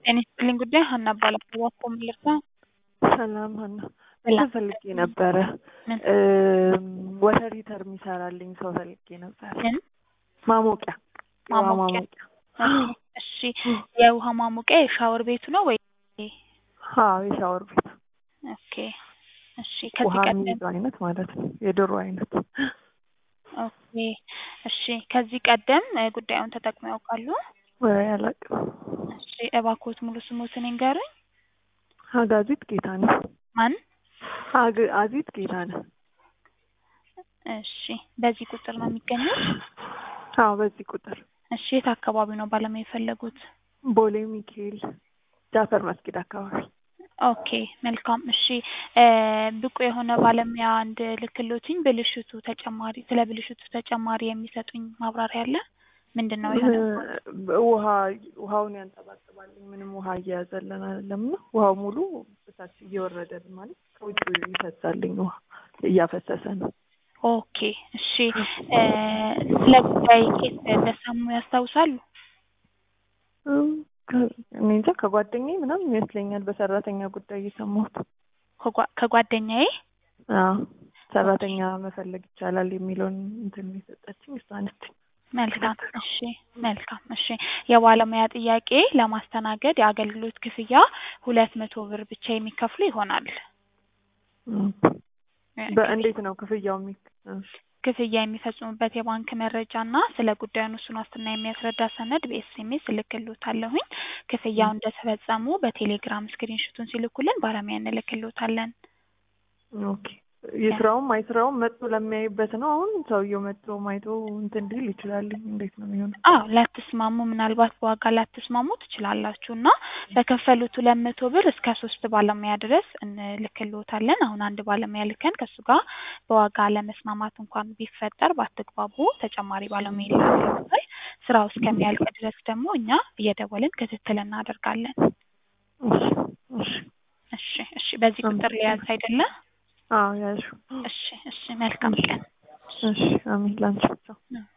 ጤና ይስጥልኝ ጉዳይ ሀና እባላለሁ። እባክዎ ምን ልርዳ? ሰላም ሀና ሰላም። እንትን ፈልጌ ነበረ ምን? ወተር ሂተር የሚሰራልኝ ሰው ፈልጌ ነበረ። ምን? ማሞቂያ የውሃ ማሞቂያ። ማሞቂያ። እሺ የውሃ ማሞቂያ የሻወር ቤቱ ነው ወይ? አዎ የሻወር ቤት ኦኬ እሺ ከዚህ ውሃ ቀደም የሚይዘው አይነት ማለት ነው። የድሮ አይነት ኦኬ እሺ ከዚህ ቀደም እ ጉዳዩን ተጠቅመው ያውቃሉ? ወይ አላውቅም። እሺ እባክዎት ሙሉ ስሞትን ይንገሩኝ? አጋዚት ጌታነህ ማን? አግ- አዚት ጌታነህ። እሺ በዚህ ቁጥር ነው የሚገኙት? አዎ በዚህ ቁጥር እሺ የት አካባቢ ነው ባለሙያ የፈለጉት? ቦሌ ሚካኤል ጃፈር መስጊድ አካባቢ። ኦኬ መልካም እሺ እ ብቁ የሆነ ባለሙያ እንድልክሎትኝ ብልሽቱ ተጨማሪ ስለ ብልሽቱ ተጨማሪ የሚሰጡኝ ማብራሪያ አለ? ምንድን ነው የሆነ እ ውሃ ውሃውን ያንጠባጥባልኝ ምንም ውሃ እየያዘልን አይደለም እና ውሃው ሙሉ እታች እየወረደልን ማለት ከውጭ ይፈሳልኝ ውሃ እያፈሰሰ ነው። ኦኬ እሺ እ ስለ ጉዳይ ኬት እንደሰሙ ያስታውሳሉ? እም ከ- እኔ እንጃ ከጓደኛዬ ምናምን ይመስለኛል በሰራተኛ ጉዳይ የሰማሁት። ከጓ- ከጓደኛዬ አዎ ሰራተኛ መፈለግ ይቻላል የሚለውን እንትን የሰጠችኝ እሷ ነች። መልካም እሺ መልካም እሺ የባለሙያ ጥያቄ ለማስተናገድ የአገልግሎት ክፍያ ሁለት መቶ ብር ብቻ የሚከፍሉ ይሆናል። እም እ በእንዴት ነው ክፍያው የሚ እ ክፍያ የሚፈጽሙበት የባንክ መረጃ እና ስለ ጉዳዩ ውሱን ዋስትና የሚያስረዳ ሰነድ በኤስኤምኤስ እልክልዎታለሁኝ። ክፍያው እንደተፈጸሙ በቴሌግራም ስክሪንሹቱን ሲልኩልን ባለሙያ እንልክልዎታለን። ኦኬ የስራውም አይስራውም መጥቶ ለሚያይበት ነው። አሁን ሰውየው መጥቶ ማይቶ እንትን ሊል ይችላል። እንዴት ነው የሚሆነው? አዎ ላትስማሙ ምናልባት በዋጋ ላትስማሙ ትችላላችሁ እና በከፈሉት ሁለት መቶ ብር እስከ ሶስት ባለሙያ ድረስ እንልክልዎታለን። አሁን አንድ ባለሙያ ልከን ከእሱ ጋር በዋጋ አለመስማማት እንኳን ቢፈጠር ባትግባቡ ተጨማሪ ባለሙያ ይላክልዎታል። ስራው እስከሚያልቅ ድረስ ደግሞ እኛ እየደወልን ክትትል እናደርጋለን። እሺ እሺ እሺ እሺ በዚህ ቁጥር ሊያዝ አይደለ? አዎ ያልሽው እሺ እሺ መልካም ቀን። እሺ አሜን ላንቺ ብቻ እ